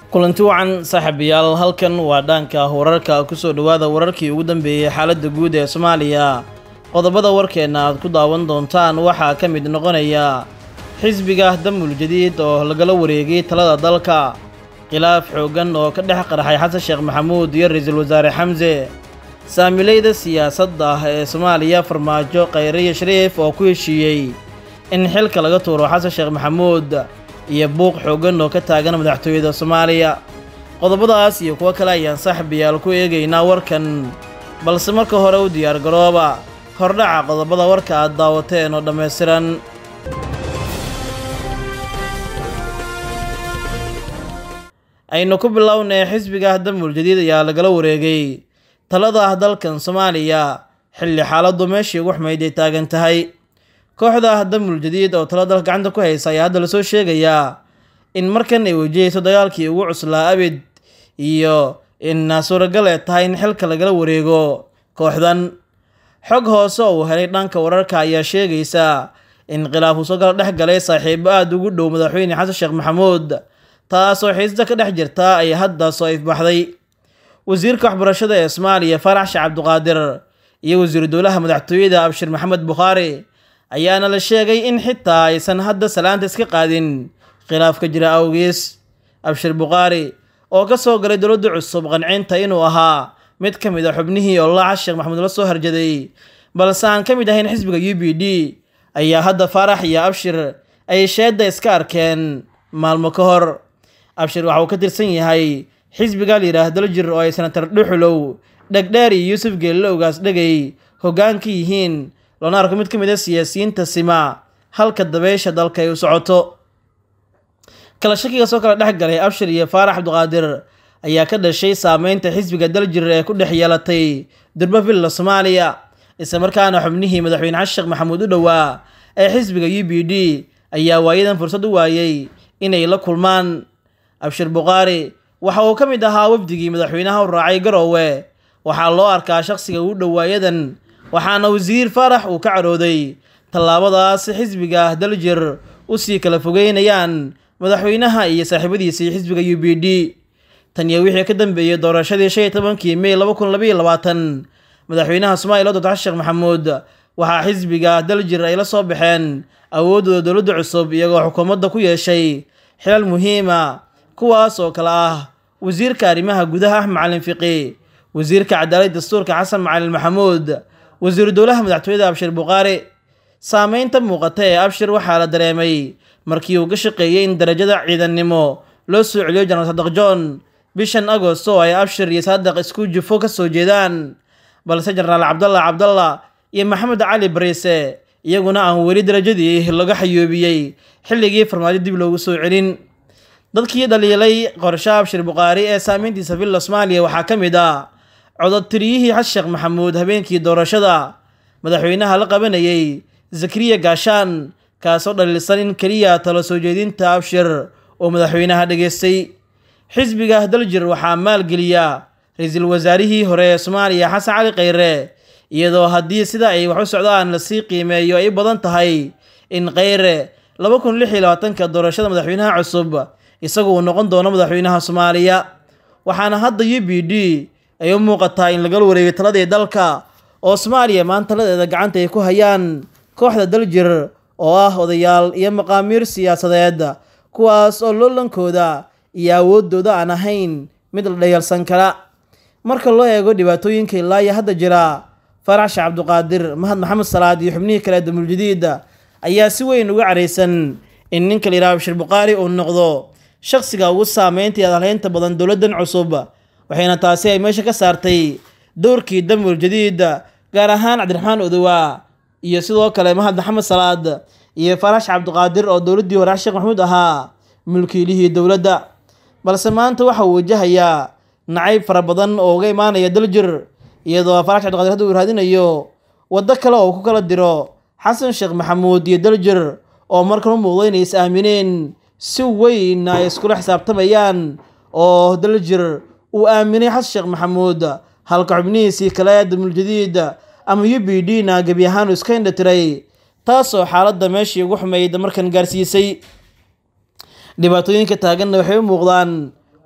kulanti wacan saaxiibayaal halkan waa dhaanka wararka kusoo dhowaada wararkii ugu dambeeyey xaaladda guud ee soomaaliya qodobada warkeenna aad ku daawan doontaan waxaa ka mid noqonaya xisbiga damul jadiid oo lagala wareegay talada dalka khilaaf xooggan oo ka dhex qarxay xasan sheekh maxamuud iyo ra-iisul wasaare xamse saamilayda siyaasadda ah ee soomaaliya farmaajo khayriyo shariif oo ku heshiiyey in xilka laga tuuro xasan sheekh maxamuud iyo buuq xooggan oo ka taagan madaxtooyada soomaaliya qodobadaas iyo kuwo kale ayaan saaxiibayaal ku eegaynaa warkan balse marka hore u diyaargarooba hordhaca qodobada warka aad daawateen oo dhammaystiran aynu ku bilownay xisbiga damul jadiid ayaa lagala wareegay talada ah dalkan soomaaliya xilli xaaladdu meeshii ugu xumayd ay taagan tahay kooxda damul jadiid oo talo dalka gacanta ku haysa ayaa hadda lasoo sheegayaa in markan ay wajahayso dagaalkii ugu cuslaa abid iyo in suuragal ee tahay in xilka lagala wareego kooxdan xog hoose oo uu helay dhanka wararka ayaa sheegaysa in khilaaf uu soo gala dhex galay saaxiibo aada ugu dhow madaxweyne xasan sheekh maxamuud taasoo xiisda ka dhex jirta ay hadda soo ifbaxday wasiirka waxbarashada ee soomaaliya faarax sheekh cabdiqaadir iyo wasiiru dowlaha madaxtooyada abshir maxamed bukhaari ayaana la sheegay in xitaa aysan hadda salaanta iska qaadin khilaaf ka jira awgiis abshir bukhaari oo ka soo galay dowladda cusub qancinta inuu ahaa mid ka mid a xubnihii ololaha sheekh maxamuud la soo harjaday balse aan ka mid ahayn xisbiga u b d ayaa hadda faarax iyo abshir ay sheedda iska arkeen maalmo ka hor abshir waxa uu ka tirsan yahay xisbiga la yidhaah daljir oo ay senatar dhuxulow dhegdheer iyo yuusuf geelle ogaas dhegay hoggaan ka yihiin loona arko mid ka mid a siyaasiyiinta sima halka dabeysha dalka ay u socoto kala shakiga soo kala dhex galay abshir iyo faarax cabdiqaadir ayaa ka dhashay saameynta xisbiga daljir ee ku dhex yeelatay durba villa soomaaliya isla markaana xubnihii madaxweyne xasan sheekh maxamuud u dhowaa ee xisbiga u b d ayaa waayadan fursad u waayey inay la kulmaan abshir bukhaari waxa uu ka mid ahaa wafdigii madaxweynaha u raacay garoowe waxaa loo arkaa shaqsiga ugu dhowaayadan waxaana wasiir faarax uu ka cadhooday tallaabadaas xisbiga daljir usii kala fogeynayaan madaxweynaha iyo saaxiibadiisii xisbiga u b d tan iyo wixii ka dambeeyey doorashadii shan iyo tobankii mey laba kun labaiyo labaatan madaxweynaha soomaliya doctor xasan sheekh maxamuud waxaa xisbiga daljir ay la soo baxeen awooddooda dowladda cusub iyagoo xukuumadda ku yeeshay xilal muhiima kuwaas oo kale ah wasiirka arrimaha gudaha axmed macalin fiqi wasiirka cadaalad dastuurka xasan macalin maxamuud wasiiru dowlaha madaxtooyada abshir bukhaari saameynta muuqata ee abshir waxaa la dareemay markii uu ka shaqeeyey in darajada ciidannimo loo soo celiyo janaal sadaq john bishan agost oo ay abshir iyo saadaq isku jufo ka soo jeedaan balse jenaraal cabdalla cabdalla iyo maxamed cali bariise iyaguna aan weli darajadii laga xayoobiyey xilligii farmaajo dib loogu soo celin dadkii dhaliilay qorshe abshir bukhaari ee saameyntiisa villa soomaaliya waxaa ka mid ah cododtiriyihii xasan sheekh maxamuud habeenkii doorashada madaxweynaha la qabanayey zakariya gaashaan kaasoo dhaliilsan in keliya talo soo jeedinta abshir oo madaxweynaha dhageystay xisbiga daljir waxaa maalgeliya ra-iisul wasaarihii hore ee soomaaliya xasan cali khayre iyadoo haddii sida ay wax u socdaan lasii qiimeeyo ay badan tahay in khayre laba kun lix iyo labaatanka doorashada madaxweynaha cusub isagu uu noqon doono madaxweynaha soomaaliya waxaana hadda u b d ay u muuqataa in lagala wareegay taladii dalka oo soomaaliya maanta taladeeda gacanta ay ku hayaan kooxda daljir oo ah odayaal iyo maqaamiir siyaasadeed kuwaas oo loolankooda iyo awooddooda aan ahayn mid la dhayalsan kara marka loo eego dhibaatooyinka ilaaya hadda jira faarax sheekh cabdiqaadir mahad maxamed salaad iyo xubnihii kale damuljadiid ayaa si weyn uga caraysan in ninka la yidhaha abshir bukhaari uu noqdo shaqsiga ugu saameynta iyo adalhaynta badan dowladdan cusub waxayna taasi ay meesha ka saartay dowrkii damul jadiid gaar ahaan cabdiraxmaan odowa iyo sidoo kale mahad maxamed salaad iyo faarax cabdiqaadir oo dowladdii hore sheekh maxamuud ahaa mulkiilihii dowladda balse maanta waxa uu wajahayaa nacayb fara badan oo uga imaanaya daljir iyadoo faarax cabdiqaadir hadda uu raadinayo waddo kale oo ku kala diro xasan sheekh maxamuud iyo daljir oo markan u muuqda inay is aamineen si weyn ay iskula xisaabtamayaan oo daljir uu aaminay xasan sheekh maxamuud halka xubnihiisii kale damuljadiid ama u b d na gebi ahaan uu iska indhatiray taasoo xaaladda meeshii ugu xumayd markan gaarsiisay dhibaatooyinka taaganna waxay u muuqdaan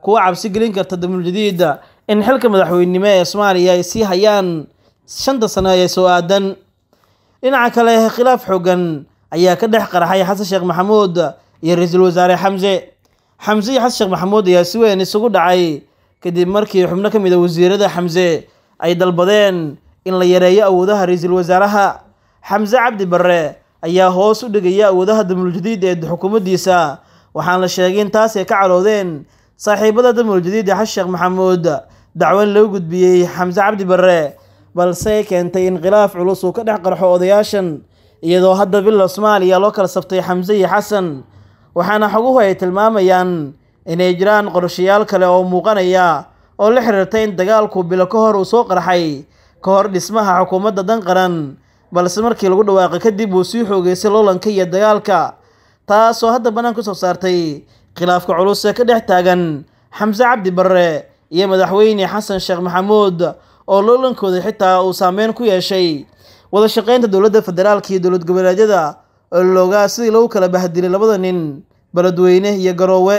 kuwa cabsi gelin karta damuuljadiid in xilka madaxweynenimo ee soomaaliya ay sii hayaan shanta sano ee soo aadan dhinaca kale khilaaf xoogan ayaa ka dhex qarxay xasan sheekh maxamuud iyo ra-iisul wasaare xamse xamse iyo xasan sheekh maxamuud ayaa si weyn isugu dhacay kadib markii xubno ka mid a wasiirada xamse ay dalbadeen in la yareeyo awoodaha ra-iisul wasaaraha xamse cabdi barre ayaa hoos u dhigaya awoodaha damuuljadiid ee xukuumaddiisa waxaana la sheegay in taas ay ka caroodeen saaxiibada damuuljadiid ee xasan sheekh maxamuud dacwan loo gudbiyey xamse cabdi barre balse keentay in khilaaf culus uu ka dhex qarxo odayaashan iyadoo hadda villa soomaaliya loo kala sabtay xamse iyo xasan waxaana xoguhu ay tilmaamayaan inay jiraan qorshayaal kale oo muuqanaya oo la xiriirta in dagaalku bilo ka hor uu soo qarxay ka hor dhismaha xukuumadda dan qaran balse markii lagu dhawaaqay kadib uu sii xoogeysay loolanka iyo dagaalka taasoo hadda bannaan kusoo saartay khilaafka culus ee ka dhex taagan xamse cabdi barre iyo madaxweyne xasan sheekh maxamuud oo loolankooda xitaa uu saameyn ku yeeshay wada shaqeynta dowladda federaalka iyo dowlad goboleedyada oo loogaa sidii lagu kala bahdilay labada nin beledweyne iyo garoowe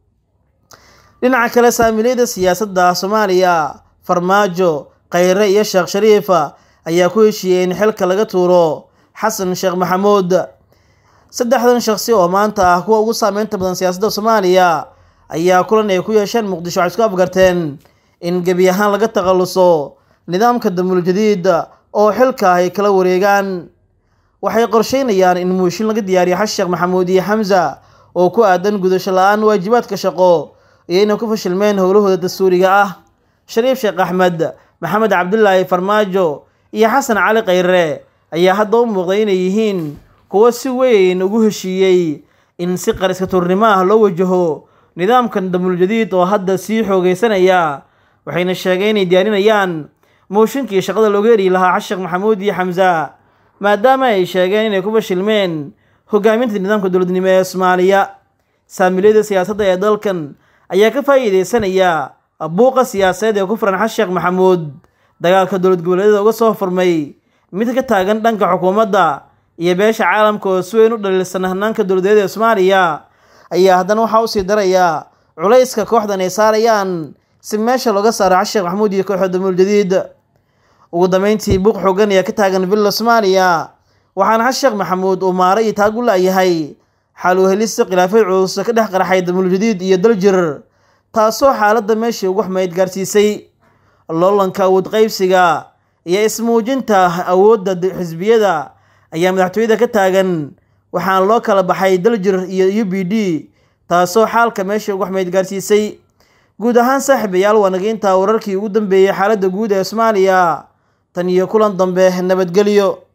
dhinaca kale saamileyda siyaasadda soomaaliya farmaajo khayre iyo sheekh shariifa ayaa ku heshiiyey in xilka laga tuuro xasan sheekh maxamuud saddexdan shaqsi oo maanta ah kuwa ugu saameynta badan siyaasadda soomaaliya ayaa kulan ay ku yeesheen muqdisho waxay isku afgarteen in gebi ahaan laga takhaluso nidaamka damuuljadiid oo xilka ay kala wareegaan waxay qorsheynayaan in muushin laga diyaariyo xasan sheekh maxamuud iyo xamsa oo ku aadan gudasho la-aan waajibaadka shaqo iyo inay ku fashilmeen howlahooda dastuuriga ah shariif sheekh axmed maxamed cabdulaahi farmaajo iyo xasan cali khayre ayaa hadda u muuqday inay yihiin kuwo si weyn ugu heshiiyey in si qariska tuurnimo ah loo wajaho nidaamkan damuuljadiid oo hadda sii xoogeysanaya waxayna sheegeen inay diyaarinayaan mooshinkii shaqada looga eri lahaa xasan sheekh maxamuud iyo xamsa maadaama ay sheegeen inay ku fashilmeen hogaaminta nidaamka dowladnimo ee soomaaliya saamilyada siyaasadda ee dalkan ayaa ka faa'iideysanaya buuqa siyaasadeed ee ku furan xasan sheekh maxamuud dagaalka dowlad goboleedyada uga soo furmay mid ka taagan dhanka xukuumadda iyo beesha caalamka oo si weyn u dhaliilsan hanaanka dowladeed ee soomaaliya ayaa haddana waxaa usii daraya culayska kooxdan ay saarayaan si meesha looga saaro xasan sheekh maxamuud iyo kooxda damuuljadiid ugu dambeyntii buuq xoogan ayaa ka taagan villa soomaaliya waxaana xasan sheekh maxamuud uu maaro iyo taag u la'yahay xal u helista khilaafad culus ka dhex qarxay damuuljadiid iyo daljir taasoo xaaladda meeshii ugu xumayd gaarsiisay loolanka awood qaybsiga iyo ismuujinta awoodda xisbiyada ayaa madaxtooyada ka taagan waxaana loo kala baxay daljir iyo u b d taasoo xaalka meeshii ugu xumayd gaarsiisay guud ahaan saaxiibayaal waanageynta wararkii ugu dambeeyey xaaladda guud ee soomaaliya tan iyo kulan dambe nabadgelyo